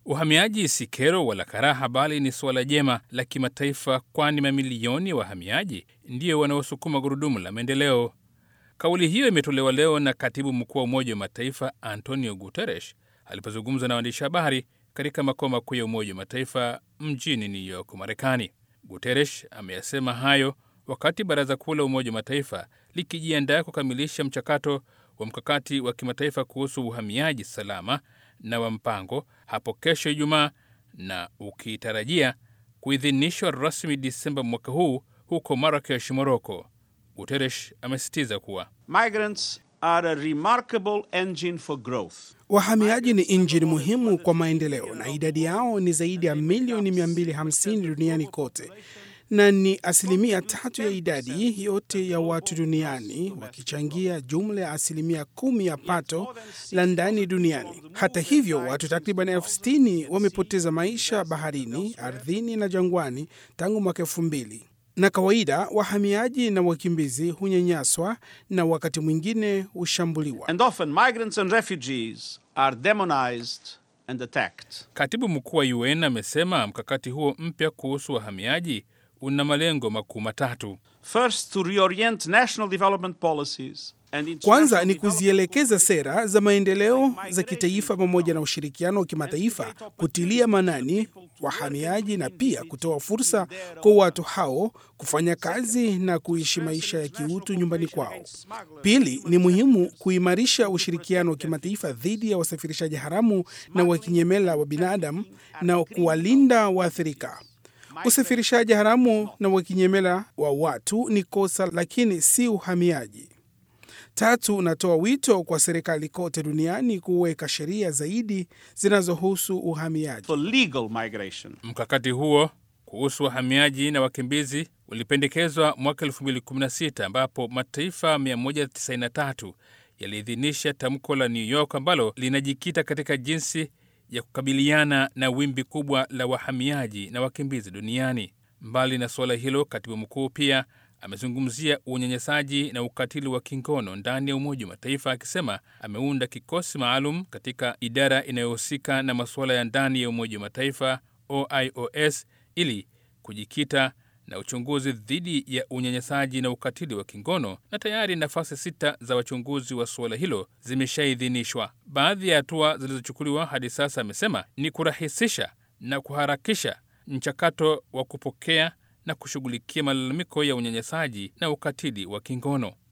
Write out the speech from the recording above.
Uhamiaji si kero wala karaha, bali ni suala jema la kimataifa, kwani mamilioni ya wahamiaji ndiyo wanaosukuma gurudumu la maendeleo. Kauli hiyo imetolewa leo na katibu mkuu wa Umoja wa Mataifa Antonio Guterres alipozungumza na waandishi habari katika makao makuu ya Umoja wa Mataifa mjini New York, Marekani. Guterres ameyasema hayo wakati Baraza Kuu la Umoja wa Mataifa likijiandaa kukamilisha mchakato wa mkakati wa kimataifa kuhusu uhamiaji salama na wa mpango hapo kesho Ijumaa, na ukitarajia kuidhinishwa rasmi Disemba mwaka huu huko Marakesh, Moroko. Guterres amesisitiza kuwa Migrants are a remarkable engine for growth. Wahamiaji ni injini muhimu kwa maendeleo na idadi yao ni zaidi ya milioni 250 duniani kote na ni asilimia tatu ya idadi yote ya watu duniani wakichangia jumla ya asilimia kumi ya pato la ndani duniani. Hata hivyo, watu takriban elfu sitini wamepoteza maisha baharini, ardhini na jangwani tangu mwaka elfu mbili na kawaida wahamiaji na wakimbizi hunyanyaswa na wakati mwingine hushambuliwa. And often migrants and refugees are demonized and attacked. Katibu mkuu wa UN amesema mkakati huo mpya kuhusu wahamiaji una malengo makuu matatu. First, to reorient national development policies and Kwanza international ni development kuzielekeza sera za maendeleo za kitaifa pamoja na ushirikiano wa kimataifa kutilia manani wahamiaji na pia kutoa fursa kwa watu hao kufanya kazi na kuishi maisha ya kiutu nyumbani kwao. Pili, ni muhimu kuimarisha ushirikiano wa kimataifa dhidi ya wasafirishaji haramu na wakinyemela wa binadamu na kuwalinda waathirika. Usafirishaji haramu na wakinyemela wa watu ni kosa, lakini si uhamiaji. Tatu, natoa wito kwa serikali kote duniani kuweka sheria zaidi zinazohusu uhamiaji. for legal migration. Mkakati huo kuhusu wahamiaji na wakimbizi ulipendekezwa mwaka 2016 ambapo mataifa 193 yaliidhinisha tamko la New York ambalo linajikita katika jinsi ya kukabiliana na wimbi kubwa la wahamiaji na wakimbizi duniani. Mbali na suala hilo, katibu mkuu pia amezungumzia unyanyasaji na ukatili wa kingono ndani ya Umoja wa Mataifa, akisema ameunda kikosi maalum katika idara inayohusika na masuala ya ndani ya Umoja wa Mataifa OIOS ili kujikita na uchunguzi dhidi ya unyanyasaji na ukatili wa kingono, na tayari nafasi sita za wachunguzi wa suala hilo zimeshaidhinishwa. Baadhi ya hatua zilizochukuliwa hadi sasa, amesema ni kurahisisha na kuharakisha mchakato wa kupokea na kushughulikia malalamiko ya unyanyasaji na ukatili wa kingono.